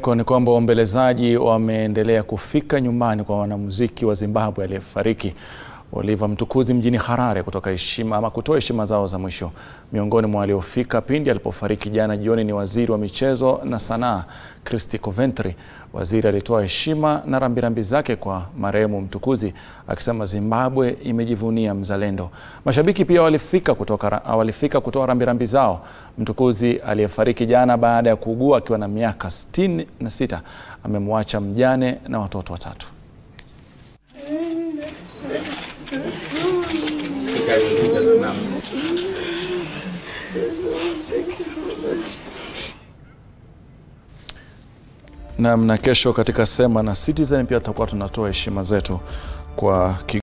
kwingineko ni kwamba waombolezaji wameendelea kufika nyumbani kwa wanamuziki wa Zimbabwe aliyefariki Oliver Mtukudzi mjini Harare kutoka heshima ama kutoa heshima zao za mwisho. Miongoni mwa waliofika pindi alipofariki jana jioni ni waziri wa michezo na sanaa Christy Coventry. Waziri alitoa heshima na rambirambi zake kwa marehemu Mtukudzi akisema Zimbabwe imejivunia mzalendo. Mashabiki pia walifika kutoka, walifika kutoa rambirambi zao. Mtukudzi aliyefariki jana baada ya kuugua akiwa na miaka 66 amemwacha mjane na watoto watatu. Naam, na kesho katika Sema na Citizen pia tutakuwa tunatoa heshima zetu kwa